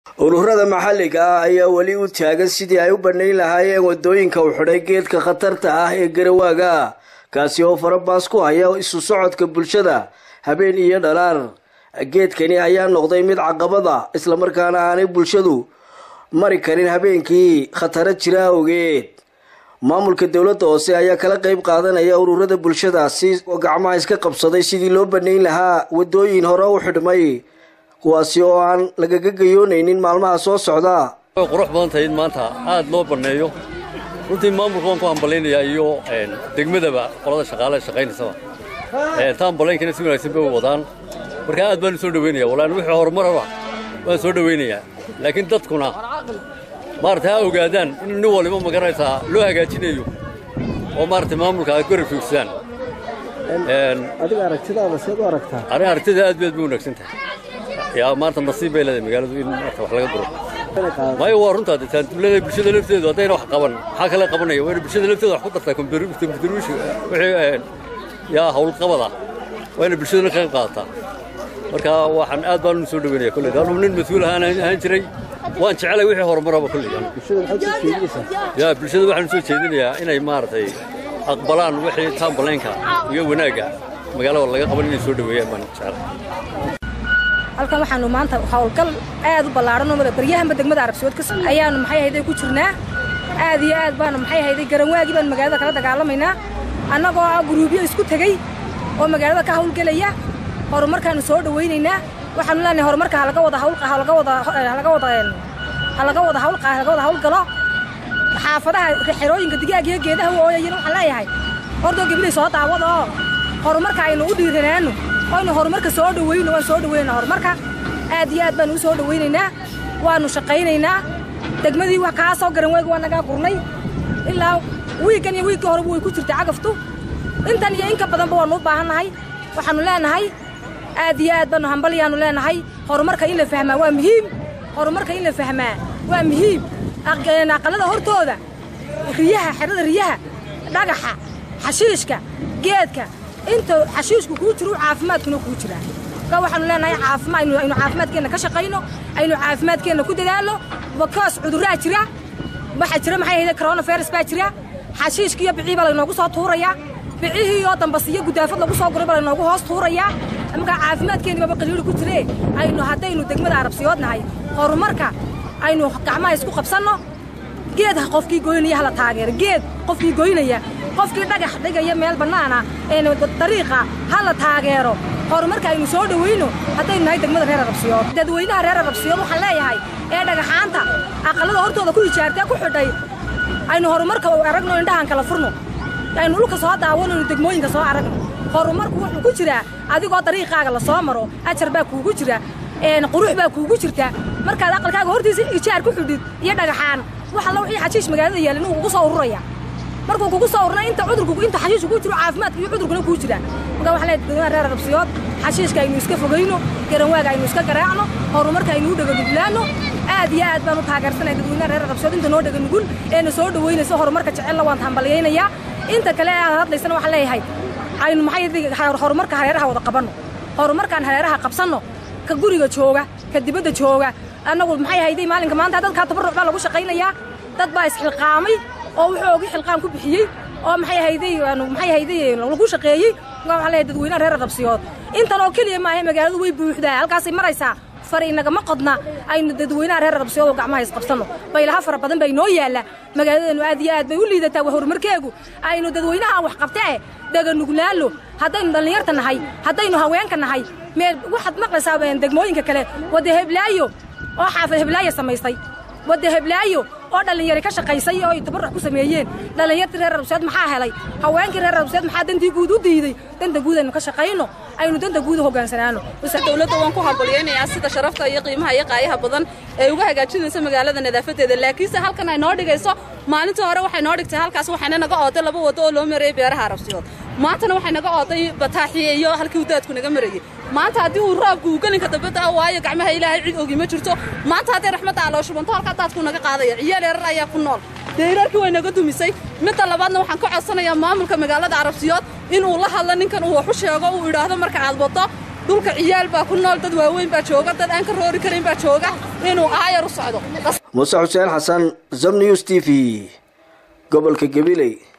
ururada maxalliga ah ayaa weli u taagan sidii ay u bannayn lahaayeen wadooyinka u xidhay geedka khatarta ah ee garawaaga kaasi oo farabaas ku haya isu socodka bulshada habeen iyo dhalaar geedkani ayaa noqday mid caqabada islamarkaana aanay bulshadu mari karin habeenkii khataro jira awgeed maamulka dowladda hoose ayaa kala qeyb qaadanaya ururada bulshadaasi oo gacmaha iska qabsaday sidii loo bannayn lahaa wadooyin hore u xidhmay kuwaasi oo aan lagaga gayoonaynin maalmaha soo socda way qurux badan tahay in maanta aad loo banneeyo runtii maamulka waan ku hambalaynayaa iyo degmadaba qolada shaqaalaha shaqaynaysaba taan ballaynkana si wanaagsan bay u wadaan marka aad baan u soo dhaweynaya wallahi wixii horumaraba waan soo dhaweynayaa laakiin dadkuna maarata ha ogaadaan in nin waliba magaraysaa loo hagaajinayo oo maarata maamulka ay gori fiigsadaan adiga aragtidaada seed u aragtaa ani aragtida aad baad bay wanaagsan tahay yaa maanta nasiib bay leedahay magaaladu in maarta wax laga duro maayo waa runtaa de taantuulada bulshada lafteedu haddayna wax qaban maxaa kale qabanaya waa ina bulshada lafteeda wax ku dartaa kombyuteruushi wixii yaa howlqabada waa ina bulshadana ka qayb qaadataa marka waxaan aad baan u soo dhaweynaya kolley anuu nin mas-uul ahaan ahaan jiray waan jecelay wixii horumaraba kolley yaa bulshada waxaan soo jeedinayaa inay maaragtay aqbalaan wixii taambalaynka iyo wanaagga magaalada laga qaban inay soo dhaweeyaan baan jecelahay halkan waxaanu maanta howlgal aad u ballaadhan oo baryahanba degmada arabsiyood ka ayaanu maxay ahayday ku jirnaa aad iyo aad baanu maxay ahayday garanwaagii baanu magaalada kala dagaalamaynaa annagoo ah guruubyo isku tegey oo magaalada ka hawlgelaya horumarkaanu soo dhawaynaynaa waxaanu leenahay horumarka halaga wada hawl halaga wada halaga wada halaga wada hawl halaga wada hawlgalo xaafadaha xerooyinka digaag iyo geedaha ooyayana waxaan leeyahay ordoo gabilay soo daawada oo horumarka aynu u dhiiranaano aynu horumarka soo dhawayno waan soo dhawaynaa horumarka aad iyo aad baanu u soo dhawaynaynaa waanu shaqaynaynaa degmadii wax kaa soo garan waagi waa nagaa gurnay ilaa wiiggan iyo wiiggii horeba way ku jirtay cagaftu intan iyo inka badanba waanu u baahannahay waxaanu leenahay aad iyo aad baanu hambalyaanu leenahay horumarka in la fahmaa waa muhiim horumarka in la fahmaa waa muhiim aqalada hortooda riyaha xerada riyaha dhagaxa xashiishka geedka inta xashiishku kuu jiro caafimaadkuna kuu jiraa ka waxaanu leenahay caafimaad aynu caafimaadkeenna ka shaqayno aynu caafimaadkeenna ku dadaalo bakaas cuduraa jira waxaa jira maxay ahayde coronavirus baa jira xashiishka iyo bicii baa laynoogu soo tuurayaa bicihii oo dambas iyo gudaafad lagu soo guray baa laynoogu hoos tuurayaa markaa caafimaadkeenni baba qaliili ku jiree aynu haddaynu degmada arabsiyood nahay horumarka aynu gacmaha isku qabsanno geed qofkii goynaya hala taageero geed qofkii goynaya qofkii dhagax dhigaya meel bannaana dariiqa ha la taageero horumarka aynu soo dhawayno haddaynu nahay degmada reer arabsiyood dadweynaha reer arabsiyood waxaan leeyahay ee dhagaxaanta aqallada hortooda ku hijaartee ku xidhay aynu horumarka aragno indhahan kala furno aynu dhulka soo daawanayno degmooyinka soo aragno horumarku wuxuu ku jiraa adigoo dariiqaaga la soo maro ajar baa kuugu jira qurux baa kuugu jirta markaad aqalkaaga hortiisa ijaar ku xidhid iyo dhagaxaan wax alla wixii xashiish magaalada yaalin uu kugu soo ururaya markuu kugu soo ururnay inta cudurku inta xashiishku ku jiro caafimaadka iyo cudurkuna kuu jira marka waxaa leedahay dadweynaha reer arabsiyood xashiishka aynu iska fogayno garanwaaga aynu iska garaacno horumarka aynu u dhaganuglaano aad iyo aad baan u taageersanaya dadweynaha reer arabsiyood inta noo dhaganugul eena soo dhaweynayso horumarka jecelna waan hambalyaynayaa inta kale aad hadlaysana waxaan leeyahay aynu maxay horumarka hareeraha wada qabanno horumarkaan hareeraha qabsanno ka guriga jooga ka dibadda jooga annagu maxay hayday maalinka maanta dadkaa tabarruc baa lagu shaqaynayaa dad baa isxilqaamay oo wuxuu ogi xilqaan ku bixiyey oo maxay hayday maxay hayday lagu shaqeeyey waxaa leeyahay dadweynaha reer arabsiyood intan oo keliya maahay magaaladu way buuxdaa halkaasay maraysaa far inagama qodna aynu dadweynaha reer arabsiyood oo gacmaha isqabsanno baylaha fara badan baa inoo yaalla magaaladeenu aad iyo aad bay u liidataa waa horumarkeegu aynu dadweynaha wax qabtee daganuglaalo haddaynu dhallinyarta nahay haddaynu haweenka nahay meel waxaad maqlaysaa degmooyinka kale wadda heblaayo oo xaafad heblaayo samaystay wadda heblaayo oo dhallinyari ka shaqaysay oo ay tabarruc ku sameeyeen dhallinyartii reer arabsiyood maxaa helay haweenkii reer arabsiyood maxaa dantii guud u diiday danta guud aynu ka shaqayno aynu danta guud u hoggaansanaano dowladda waan ku hambalyaynayaa sida sharafta iyo qiimaha iyo qaayaha badan ee uga hagaajinaysa magaalada nadaafadeeda laakiinse halkan ay noo dhigayso maalintii hore waxay noo dhigtay halkaas waxayna naga ooday laba wado oo loo marayay beeraha arabsiyood maantana waxay naga ooday bataaxiye iyo halkii daadku naga marayay maanta haddii uu raabku uu gelinka dambada waayo gacmaha ilaahay cid ogi ma jirto maanta haddii raxmadda aloo shubanto halkaa daadku naga qaadaya ciyaal yarar ayaa ku nool deyrarkii way naga dumisay midda labaadna waxaan ka codsanayaa maamulka magaalada arabsiyood inuu la hadlo ninkan uu wax u sheego uu idhaahdo marka aad wado dhulka ciyaal baa ku nool dad waaweyn baa jooga dad aan ka roori karin baa jooga inuu aayar u socdo muuse xuseen xasan zam news t v gobolka gabiley